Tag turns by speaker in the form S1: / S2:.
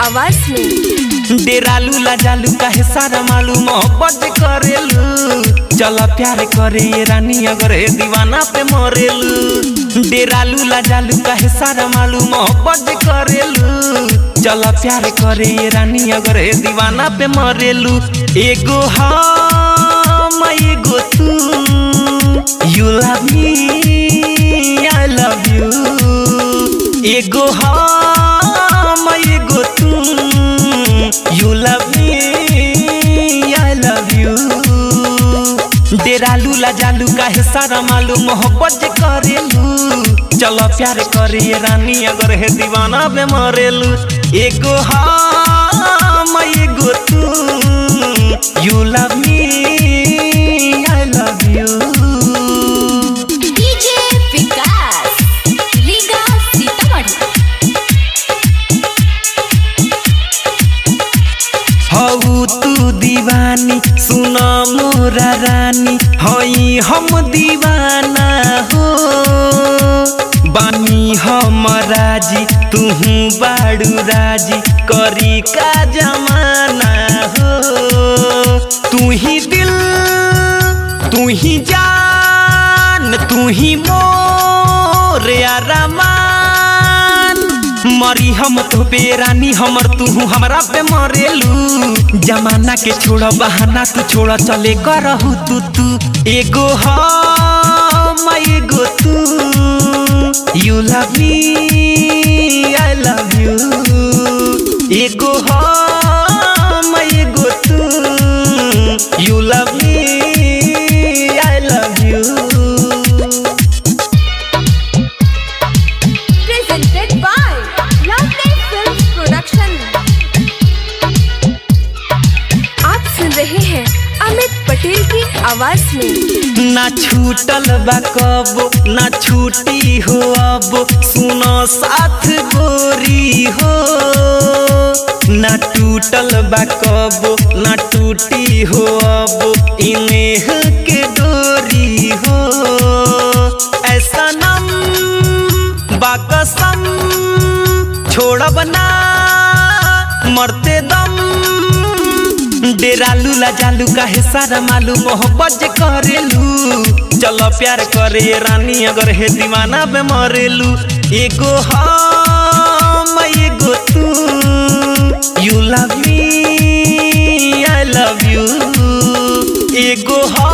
S1: आवाज में
S2: डेरालू लाजालू काहे सारा मालूम मोहब्बत करेलू चल प्यार करे ये रानी अगर ए दीवाना पे मरेलू डेरालू लाजालू काहे सारा मालूम मोहब्बत करेलू चल प्यार करे ये रानी अगर ए दीवाना पे मरेलू एगो हम एगो तू you love me I love you एगो हम एगो तू you love me I love you डेरालू लाजालू काहे सारा मालूम मोहब्बत जे करेलू चलो प्यार करे ये रानी अगर है दीवाना पे मरेलू एगो हम एगो तू you love me I love you
S1: DJ Vikas Riga Sitamarhi
S2: हऊ तू दीवानी सुन मोरा रानी हई हम दीवाना हो बानी हम राजी तुहू बाड़ू राजी करी का जमाना हो तू ही दिल तू ही जान तू ही मोर अरमान मरी हम तो बेरानी हमर तू हमरा पे मरेलू जमाना के छोड़ बहाना तू छोड़ चले करहू तू तू एगो हम एगो तू you love me I love you एगो हम एगो तू you love me I love you
S1: presented by Lovely Films Production. आप सुन रहे हैं अमित पटेल की आवाज में
S2: ना छूटल बा कब ना छूटी हो अब सुनो साथ गोरी हो ना टूटल बा कब ना टूटी हो अब इनेह के डोरी हो ऐसा नम बाकसम छोड़ब ना मरते दम डेरालू लाजालू काहे सारा मालूम मोहब्बत जे करेलू चलो प्यार करे ये रानी अगर है दीवाना पे मरेलू एगो हम एगो तू you love me I love you एगो हम